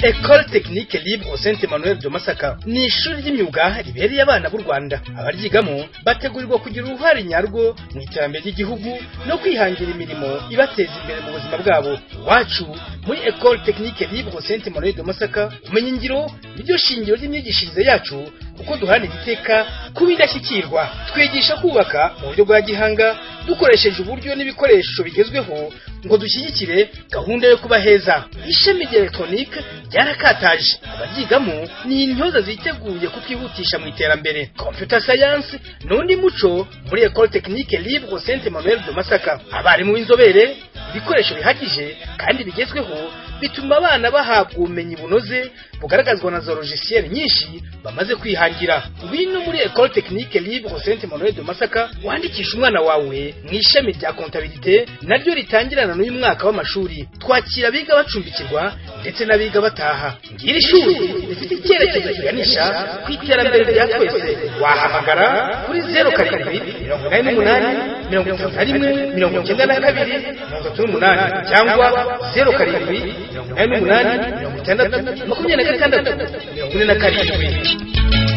École technique libre au Saint Emmanuel de Masaka ni ishuri ry'imyuga ribereye abana b'u Rwanda abaryigamo bategurirwa kugira uruhare nyarwo mu iterambere ry'igihugu no kwihangira imirimo ibateza imbere mu buzima bwabo iwacu muri École technique libre au Saint Emmanuel de Masaka umenyingiro niryo shingiro ry'imyigishirize yacu kuko duharanira iteka kuba indashyikirwa twigisha kubaka mu buryo bwa gihanga dukoresheje uburyo n'ibikoresho bigezweho ngo dushyigikire gahunda yo kuba heza ishami rya elegitoronike ryarakataje abaryigamo ni intyoza ziteguye kukihutisha mu iterambere computer science ni undi muco muri école technique libre saint emmanuel de masaka abarimu b'inzobere ibikoresho bihagije kandi bigezweho bituma abana bahabwa ubumenyi bunoze bugaragazwa na za logiciel nyinshi bamaze kwihangira ubino muri école technique libre saint emmanuel de masaka wandikisha umwana wawe mu ishami rya comptabilité naryo ritangirana n'uyu mwaka w'amashuri twakira abiga bacumbikirwa ndetse n'abiga bataha ngiri shuri rifite icyerekezo kiganisha ku iterambere rya twese wahamagara kuri zeru karindwi mirongo inani n'umunani mirongo itatu na rimwe mirongo icyenda na kabiri mirongo itatu n'umunani cyangwa zeru karindwi mirongo inani n'umunani mirongo itandatu makumyabiri na gatandatu mirongo ine na karindwi